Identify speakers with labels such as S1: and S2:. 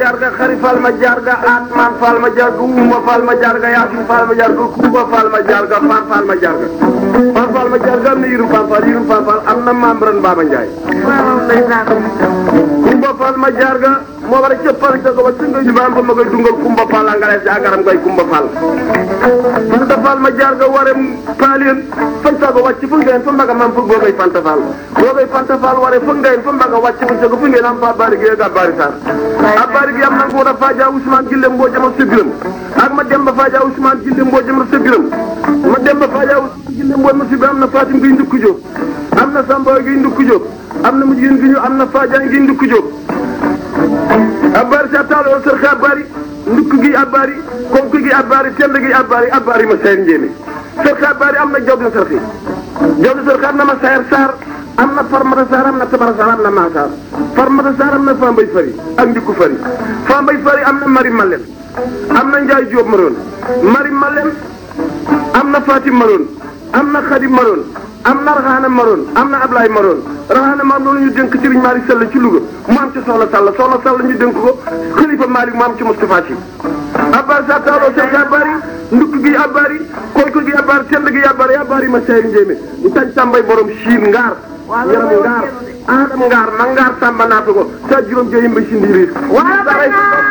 S1: jarga xari fal ma jarga atman fal ma jarga uma fal ma jarga yasin fal ma jarga kumba fal ma jarga fan fal ma jarga fan fal ma jarga am na yirum fan fal yirum fan fal am na membran Baba Ndiaye kumba fal ma jarga moo war a cëppal ca ko ba tunga jubaam ba ma koy dungal kumba fal a ngalees agaram koy kumba fal fanta fal ma jarga warem paalien fanta ko wàcc fu ngeen fa mbaga mam fu googay fanta fal googay fanta fal ware fu ngeen fa mbaga wàcc fu ca ko fu ngeen am fa bari gi ga bari sar a bari gi am na ko da faja Ousmane Gille mboo jama sebiram ak ma demba faja Ousmane Gille mboo jama sebiram ma demba faja Ousmane Gille mboo ma sebiram am na Fatim gi ndukku jóg am na Samba gi ndukku jóg am na mujjin gi ñu am na Fadia gi ndukku jóg abari sa taalo sër xa abari ndukk gi abari konk gi abari tend gi abari abari ma sayar njéeme sër xa abari am na jawdi sër xi jawdi sër xa am na ma sayar saar am na farmata saar am na tabara saar am na maasaar farmata saar am na fambay fari ak ndikku fari fambay fari am na mari malen am na njaay jóob maroon mari malen am na fatim maroon am na xadim maroon am na raxaana maroon am na ablaay maroon raxaana maam loolu ñu dénk Serigne Malick Sall ci Louga mu am ci soxna Sall soxna Sall ñu dénk ko xalifa Malick mu am ci Moustapha Sy abbar sa taaloo sek abari ndukk gi abari koyko gi abari tend gi abari abari ma sayri njéemé ñu tañ tàmbay borom siin ngaar yaram ngaar aadam ngaar ma ngaar sàmba naata ko sa juróom joyim ba si ndiiriir